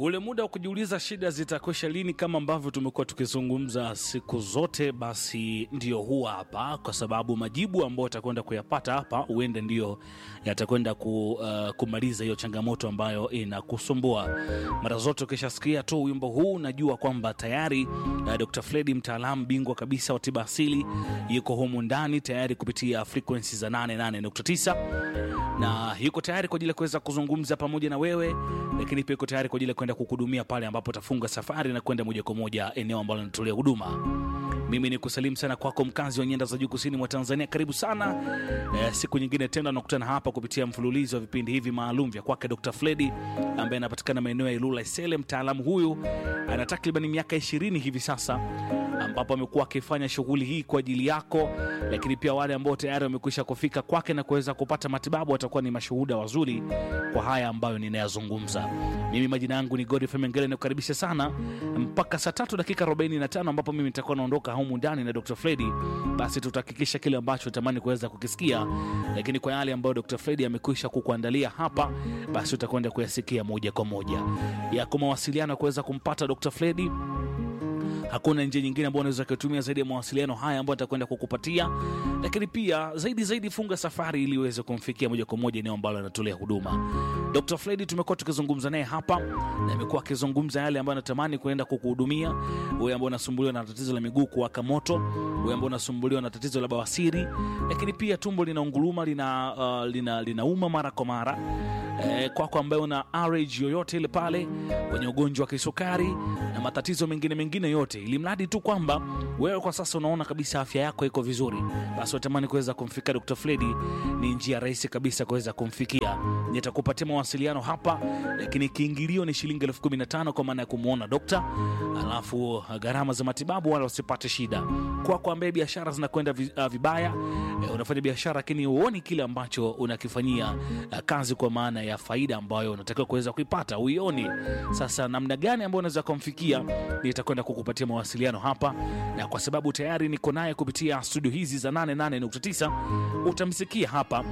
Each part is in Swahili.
ule muda wa kujiuliza shida zitakwisha lini, kama ambavyo tumekuwa tukizungumza siku zote, basi ndio huwa hapa, kwa sababu majibu ambayo utakwenda kuyapata hapa huende ndio yatakwenda ku, uh, kumaliza hiyo changamoto ambayo inakusumbua. Mara zote ukishasikia tu wimbo huu, najua kwamba tayari uh, Dr. Fredi mtaalamu bingwa kabisa wa tiba asili yuko humu ndani tayari kupitia frequency za 88.9 na yuko tayari kwa ajili ya kuweza kuzungumza pamoja na wewe, lakini pia yuko tayari kwa ajili ya kwenda kukuhudumia pale ambapo utafunga safari na kwenda moja kwa moja eneo ambalo linatolea huduma. Mimi ni kusalimu sana kwako mkazi wa nyanda za juu kusini mwa Tanzania, karibu sana eh, siku nyingine tena nakutana hapa kupitia mfululizo wa vipindi hivi maalum vya kwake Dr. Fredi ambaye anapatikana maeneo ya Ilula Isele. Mtaalamu huyu ana takriban miaka ishirini hivi sasa ambapo amekuwa akifanya shughuli hii kwa ajili yako, lakini pia wale ambao tayari wamekwisha kufika kwake na kuweza kupata matibabu watakuwa ni mashuhuda wazuri kwa haya ambayo ninayazungumza. Mimi majina yangu ni Godfrey Mengele, nikukaribisha sana mpaka saa tatu dakika 45 ambapo mimi nitakuwa naondoka humu ndani na Dr. Fredi. Basi tutahakikisha kile ambacho natamani kuweza kukisikia, lakini kwa yale ambayo Dr. Fredi amekwisha kukuandalia hapa, basi utakwenda kuyasikia moja kwa moja. Yako mawasiliano ya kuweza kumpata Dr. Fredi hakuna njia nyingine ambayo unaweza kutumia zaidi ya mawasiliano haya ambayo atakwenda kukupatia, lakini pia zaidi zaidi, funga safari ili uweze kumfikia moja kwa moja eneo ambalo anatolea huduma. Dr. Fredi tumekuwa tukizungumza naye hapa na amekuwa akizungumza yale ambayo anatamani kuenda kukuhudumia wewe ambao unasumbuliwa na tatizo la miguu kuwaka moto, wewe ambao unasumbuliwa na tatizo la bawasiri, lakini pia tumbo linaunguruma, lina, uh, lina, linauma mara kwa mara eh, kwako ambaye una RH yoyote ile pale, wenye ugonjwa wa kisukari na matatizo mengine mengine yote, ili mradi tu kwamba wewe kwa sasa unaona kabisa afya yako iko vizuri, basi watamani kuweza kumfika Dr. Fredi, ni njia rahisi kabisa kuweza kumfikia. Nitakupatia mawasiliano hapa, lakini kiingilio ni shilingi elfu kumi na tano kwa maana ya kumwona dokta, alafu gharama za matibabu wala usipate shida. Kwako ambaye biashara zinakwenda vi- uh, vibaya, eh, unafanya biashara lakini huoni kile ambacho unakifanyia uh, kazi kwa maana ya faida ambayo unatakiwa kuweza kuipata uioni. Sasa namna gani ambayo unaweza kumfikia, nitakwenda kukupatia mawasiliano hapa, na kwa sababu tayari niko naye kupitia studio hizi za 88.9 utamsikia hapa,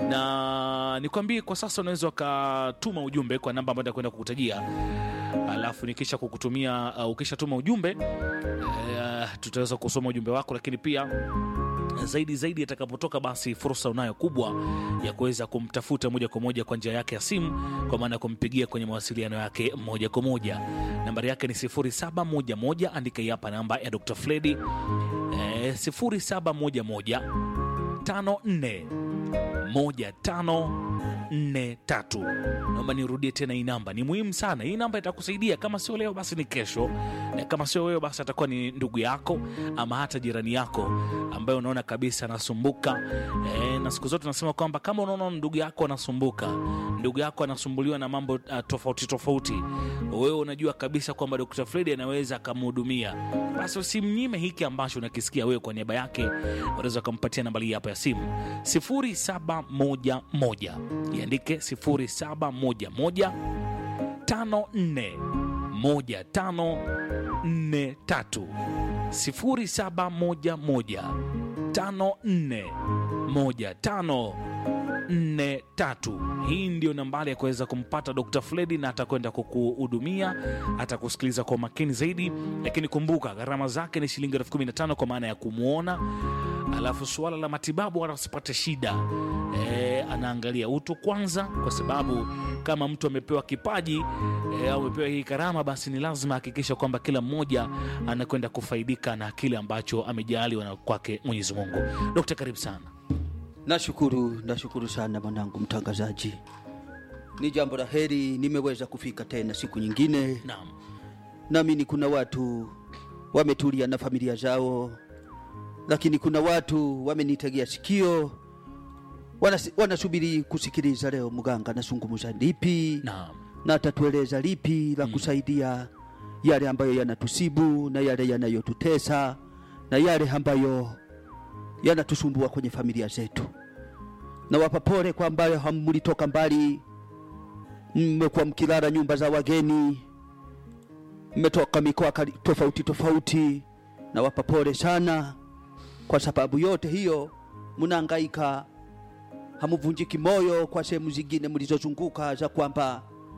na nikwambie kwa sasa unaweza ukatuma ujumbe kwa namba ambayo nitakwenda kukutajia, alafu nikisha kukutumia uh, ukishatuma ujumbe uh, tutaweza kusoma ujumbe wako, lakini pia zaidi zaidi atakapotoka basi fursa unayo kubwa ya kuweza kumtafuta moja kwa moja kwa njia yake ya simu, kwa maana ya kumpigia kwenye mawasiliano yake moja kwa moja. Nambari yake ni 0711, andika hii hapa namba ya Dr. Fredi eh, 0711 54 1543. Naomba nirudie tena hii namba, ni muhimu sana hii namba, itakusaidia kama sio leo basi ni kesho, na kama sio wewe basi atakuwa ni ndugu yako ama hata jirani yako ambaye unaona kabisa anasumbuka. E, na siku zote nasema kwamba kama unaona ndugu yako anasumbuka, ndugu yako anasumbuliwa na mambo uh, tofauti tofauti, wewe unajua kabisa kwamba Dr. Fredi anaweza akamhudumia, basi usimnyime hiki ambacho unakisikia wewe. Kwa niaba yake unaweza ukampatia nambari hii hapa ya simu 0711 iandike 0711 54 1543 0711 54 1543. Hii ndio nambari ya kuweza kumpata Dr. Fredi na atakwenda kukuhudumia, atakusikiliza kwa makini zaidi, lakini kumbuka gharama zake ni shilingi elfu kumi na tano kwa maana ya kumwona, alafu suala la matibabu wala usipate shida e, anaangalia utu kwanza, kwa sababu kama mtu amepewa kipaji e, au amepewa hii karama, basi ni lazima hakikisha kwamba kila mmoja anakwenda kufaidika na kile ambacho amejaliwa na kwake Mwenyezi Mungu. Dokta, karibu sana. Nashukuru, nashukuru sana mwanangu mtangazaji. Ni jambo la heri nimeweza kufika tena siku nyingine. Naam, Naamini kuna watu wametulia na familia zao, lakini kuna watu wamenitegea sikio, Wanasi- wanasubiri kusikiliza leo mganga anazungumza lipi naam, na atatueleza lipi la kusaidia yale ambayo yanatusibu na yale yanayotutesa na yale ambayo yanatusumbua kwenye familia zetu. Na wapa pole kwa ambayo hamulitoka mbali, mmekuwa mkilala nyumba za wageni, mmetoka mikoa kali- tofauti tofauti, na wapa pole sana kwa sababu yote hiyo mnahangaika, hamuvunjiki moyo kwa sehemu zingine mlizozunguka za kwamba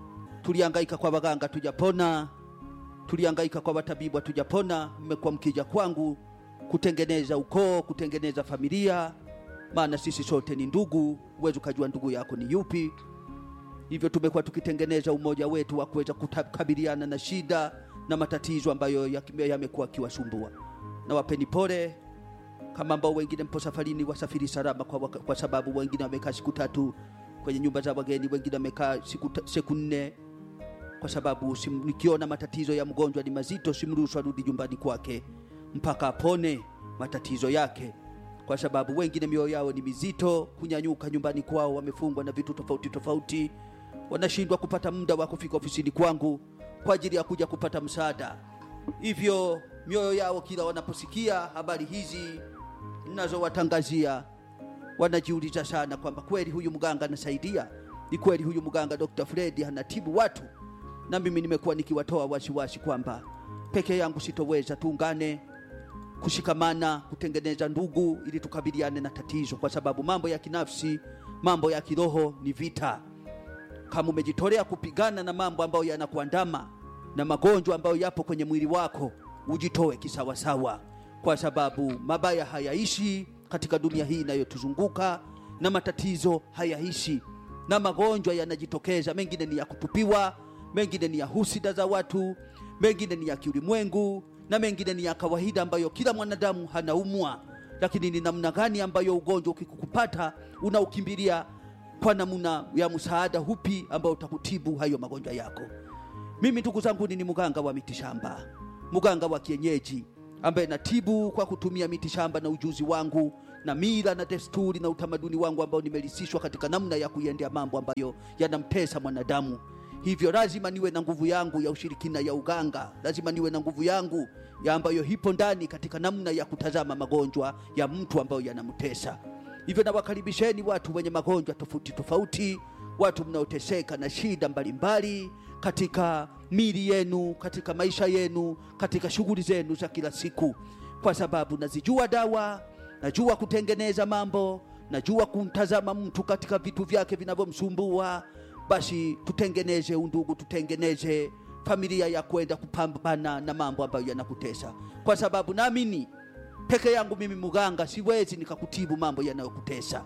tulihangaika kwa waganga tujapona, tulihangaika kwa watabibu hatujapona. Mmekuwa mkija kwangu kutengeneza ukoo, kutengeneza familia, maana sisi sote ni ndugu. Huwezi ukajua ndugu yako ni yupi. Hivyo tumekuwa tukitengeneza umoja wetu wa kuweza kukabiliana na shida na matatizo ambayo yaki- yamekuwa akiwasumbua. Na wapeni pole kama ambao wengine mpo safarini, wasafiri salama, kwa, waka- kwa sababu wengine wamekaa siku tatu kwenye nyumba za wageni, wengine wamekaa siku, ta- siku nne kwa sababu sim, nikiona matatizo ya mgonjwa ni mazito, simruhusu arudi nyumbani kwake mpaka apone matatizo yake, kwa sababu wengine mioyo yao ni mizito, kunyanyuka nyumbani kwao, wamefungwa na vitu tofauti tofauti, wanashindwa kupata muda wa kufika ofisini kwangu kwa ajili ya kuja kupata msaada. Hivyo mioyo yao kila wanaposikia habari hizi ninazowatangazia wanajiuliza sana kwamba kweli huyu mganga anasaidia, ni kweli huyu mganga Dr. Fred anatibu watu. Na mimi nimekuwa nikiwatoa wasiwasi kwamba peke yangu sitoweza, tuungane kushikamana, kutengeneza ndugu, ili tukabiliane na tatizo, kwa sababu mambo ya kinafsi, mambo ya kiroho ni vita. Kama umejitolea kupigana na mambo ambayo yanakuandama na magonjwa ambayo yapo kwenye mwili wako, ujitoe kisawasawa, kwa sababu mabaya hayaishi katika dunia hii inayotuzunguka na matatizo hayaishi na magonjwa yanajitokeza. Mengine ni ya kutupiwa, mengine ni ya husida za watu, mengine ni ya kiulimwengu na mengine ni ya kawaida ambayo kila mwanadamu hanaumwa. Lakini ni namna gani ambayo ugonjwa ukikupata unaukimbilia kwa namna ya msaada hupi ambao utakutibu hayo magonjwa yako. Mimi ndugu zangu, ni mganga wa mitishamba, mganga wa kienyeji ambaye natibu kwa kutumia mitishamba na ujuzi wangu na mila na desturi na utamaduni wangu ambao nimelisishwa katika namna ya kuiendea mambo ambayo yanamtesa mwanadamu. Hivyo lazima niwe na nguvu yangu ya ushirikina ya uganga, lazima niwe na nguvu yangu ya ambayo hipo ndani katika namna ya kutazama magonjwa ya mtu ambayo yanamtesa. Hivyo nawakaribisheni watu wenye magonjwa tofauti tofauti, watu mnaoteseka na shida mbalimbali katika mili yenu, katika maisha yenu, katika shughuli zenu za kila siku, kwa sababu nazijua dawa, najua kutengeneza mambo, najua kumtazama mtu katika vitu vyake vinavyomsumbua. Basi tutengeneze undugu, tutengeneze familia ya kwenda kupambana na mambo ambayo yanakutesa, kwa sababu naamini peke yangu mimi mganga siwezi nikakutibu mambo yanayokutesa.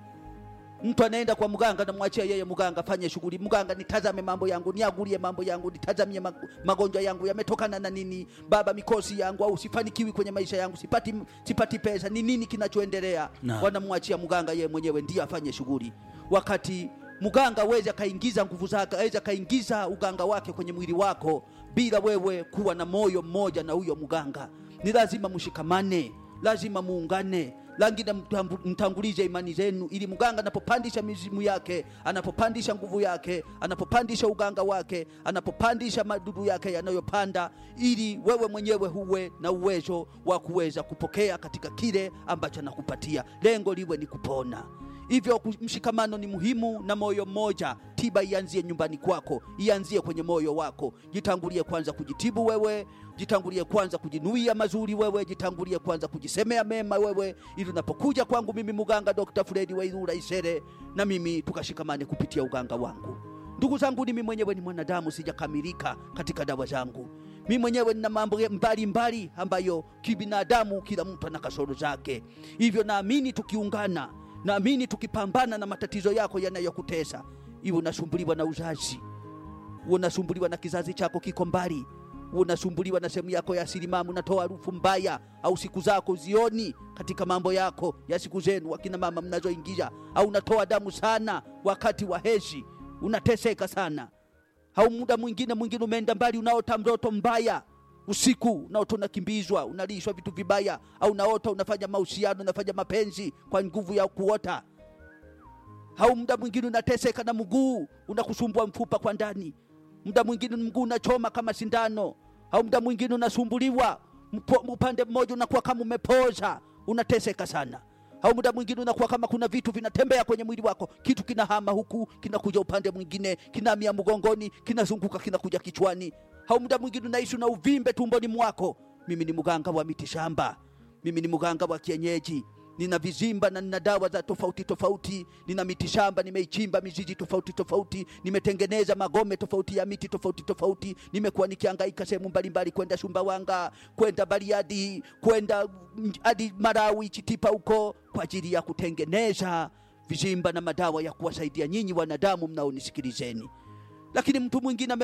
Mtu anaenda kwa mganga, namwachia yeye mganga fanye shughuli. Mganga, nitazame mambo yangu, niagulie mambo yangu, nitazamie mag- magonjwa yangu yametokana na nini, baba, mikosi yangu, au sifanikiwi kwenye maisha yangu, sipati, sipati pesa, ni nini kinachoendelea? Naam. Wanamwachia mganga, yeye mwenyewe ndiye afanye shughuli, wakati mganga aweze akaingiza nguvu zake, aweze akaingiza uganga wake kwenye mwili wako bila wewe kuwa na moyo mmoja na huyo mganga. Ni lazima mshikamane, lazima muungane, langine mtambu- mtangulize imani zenu, ili mganga anapopandisha mizimu yake, anapopandisha nguvu yake, anapopandisha uganga wake, anapopandisha madudu yake yanayopanda, ili wewe mwenyewe huwe na uwezo wa kuweza kupokea katika kile ambacho anakupatia. Lengo liwe ni kupona. Hivyo ku- mshikamano ni muhimu na moyo mmoja. Tiba ianzie nyumbani kwako, ianzie kwenye moyo wako. Jitangulie kwanza kujitibu wewe, jitangulie kwanza kujinuia mazuri wewe, jitangulie kwanza kujisemea mema wewe, ili unapokuja kwangu mimi mganga Dr. Fredi Wairura Isere, na mimi tukashikamane kupitia uganga wangu. Ndugu zangu, mimi mwenyewe ni mwanadamu, sijakamilika katika dawa zangu. Mimi mwenyewe nina mambo mbalimbali mbali ambayo kibinadamu, kila mtu ana kasoro zake. Hivyo naamini tukiungana naamini tukipambana na matatizo yako yanayokutesa, iwe unasumbuliwa na uzazi, uwe unasumbuliwa na kizazi chako kiko mbali, uwe unasumbuliwa na sehemu yako ya silimamu, unatoa harufu mbaya, au siku zako zioni katika mambo yako ya siku zenu, wakina mama mnazoingia, au unatoa damu sana wakati wa hedhi, unateseka sana, au muda mwingine mwingine umeenda mbali, unaota mtoto mbaya usiku unaota unakimbizwa, unalishwa vitu vibaya, au unaota unafanya mahusiano, unafanya mapenzi kwa nguvu ya kuota, au muda mwingine unateseka na mguu unakusumbua mfupa kwa ndani, muda mwingine mguu unachoma kama sindano, au muda mwingine unasumbuliwa mpo- upande mmoja unakuwa kama umepoza, unateseka sana au muda mwingine unakuwa kama kuna vitu vinatembea kwenye mwili wako, kitu kinahama huku kinakuja upande mwingine, kinahamia mgongoni, kinazunguka kinakuja kichwani, au muda mwingine unaishi na uvimbe tumboni mwako. Mimi ni mganga wa mitishamba, mimi ni mganga wa kienyeji, nina vizimba na nina dawa za tofauti tofauti, nina miti shamba nimeichimba mizizi tofauti tofauti, nimetengeneza magome tofauti ya miti tofauti tofauti, nimekuwa nikihangaika sehemu mbalimbali, kwenda Sumbawanga, kwenda Bariadi, kwenda mm, hadi Marawi, Chitipa huko kwa ajili ya kutengeneza vizimba na madawa ya kuwasaidia nyinyi wanadamu mnaonisikilizeni. Lakini mtu mwingine ame